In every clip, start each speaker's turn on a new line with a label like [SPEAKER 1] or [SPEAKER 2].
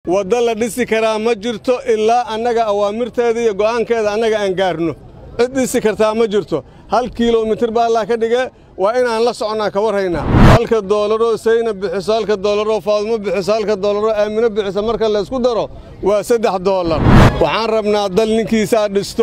[SPEAKER 1] waddo la dhisi karaa ma jirto ilaa annaga awaamirteeda iyo go'aankeeda annaga aan gaarno cid dhisi kartaa ma jirto hal kilomitir baa allaa ka dhige waa inaan la soconnaa ka warhaynaa halka doolaroo sayna bixiso halka doolaroo faadumo bixiso halka doolaroo aamino bixiso marka laysku daro waa saddex doolar waxaan rabnaa dal ninkiisaa dhisto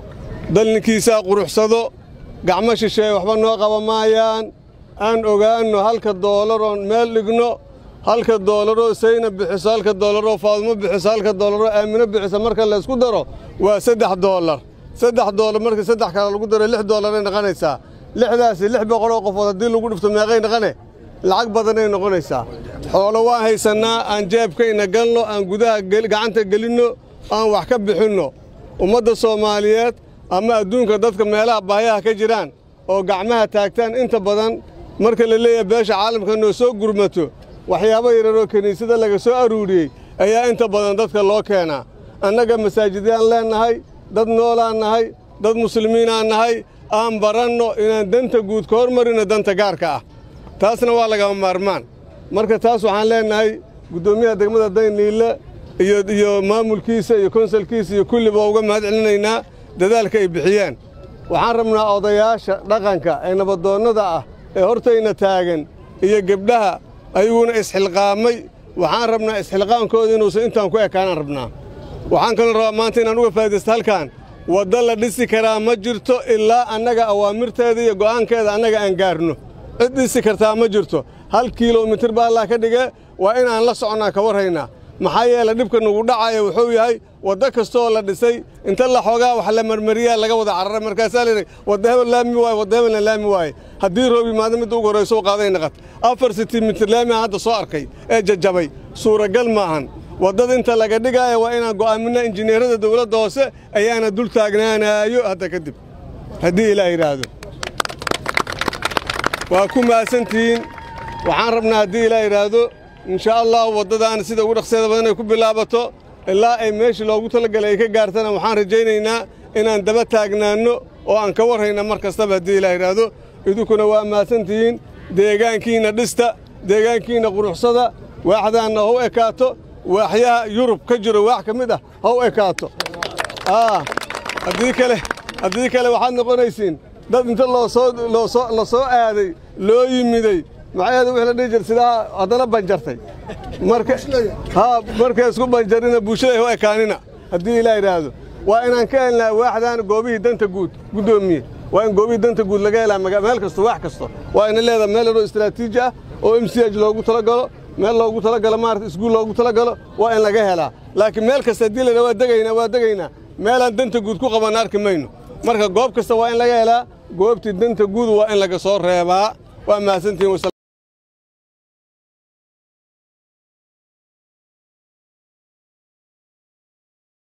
[SPEAKER 1] dal ninkiisaa quruxsado gacmo shisheeye waxba noo qaba maayaan aan ogaanno halka doolaroon meel dhigno halka doolaroo sayna bixiso halka doolaroo faadumo bixiso halka doolaroo aamino bixiso marka laysku daro waa saddex doolar saddex doolar markii saddex kale lagu daro lix doolaray noqonaysaa lixdaasi lix boqoloo qofood haddii lagu dhifto meeqay noqone lacag badanay noqonaysaa xoolo waan haysannaa aan jeebkayna galno aan gudaha gacanta gelinno aan wax ka bixinno ummadda soomaaliyeed ama adduunka dadka meelaha baayaha ka jiraan oo gacmaha taagtaan inta badan marka la leeyahay beesha caalamka noo soo gurmato waxyaabo yararoo kiniisada laga soo aruuriyey ayaa inta badan dadka loo keenaa annaga masaajidyaan leennahay dad noolaan nahay dad muslimiinaan nahay aan baranno inaan danta guud ka hormarino danta gaarka ah taasna waa lagama maarmaan marka taas waxaan leennahay guddoomiyaha degmada dayniille iyo maamulkiisa iyo konsalkiisa iyo kulliba uga mahad celinaynaa dadaalka ay bixiyeen waxaan rabnaa odayaasha dhaqanka ee nabadoonnada ah ee hortayna taagan iyo gebdhaha ayaguna isxilqaamay waxaan rabnaa isxilqaankooda inuusan intaan ku ekaanaan rabnaa waxaan kaloo rabaa maanta inaan uga faa'idaysto halkan waddo la dhisi karaa ma jirto ilaa annaga awaamirteeda iyo go'aankeeda annaga aan gaarno cid dhisi kartaa ma jirto hal kilomitir baa allaa ka dhige waa inaan la soconnaa ka warhaynaa maxaa yeele dhibka nugu dhacaya wuxuu yahay waddo kastooo la dhisay inta la xoogaa wax la marmariyaa laga wada cararay markaasaa layidhi wadda hebel laami waaye wadda hebelna laami waaye haddii roob yimaado midda ugu horrayso u qaaday naqat afar sentimitir laami aan hadda soo arkay ee jajabay suuragal maahan waddada inta laga dhigaaya waa inaan go'aaminna injineerada dawladda hoose ayaana dul taagnaanaayo hadda kadib haddii ilaah yidhaahdo waa ku mahadsantihiin waxaan rabnaa haddii ilaah yidhaahdo inshaa allahu waddadaana sida ugu dhaqseeda badan ay ku bilaabato ilaa ay meeshii loogu talagalay ay ka gaartana waxaan rajaynaynaa inaan daba taagnaanno oo aan ka warhayna mar kastaba haddii ilaah yidhaahdo idinkuna waa mahadsantihiin deegaankiinna dhista deegaankiinna quruxsada waaxdaanna ha u ekaato waaxyaha yurub ka jiro waax ka mid ah ha u ekaato haddii kale haddii kale waxaad noqonaysiin dad inta loosoo la soo aaday loo yimiday maxaeeda wix la dhihi jir sidaa haddana banjartay marka haa markay isku banjarina bulshada u ekaanina haddii ilaa yidhaahdo waa inaan ka helnaa waaxdan goobihii danta guud guddoomiye waa in goobihii danta guud laga helaa meel kasto waax kasto waa ina leedaha meel yaroo istraatiiji ah oo m c h loogu talagalo meel loogu talagalo maarata iskuul loogu talagalo waa in laga helaa laakiin meel kasta haddii laydhaha waa degaynaa waa degaynaa meelaan danta guud ku qabanna arki mayno marka goob kasta waa in laga helaa goobtii danta guud waa in laga soo reebaa waa mahadsantihin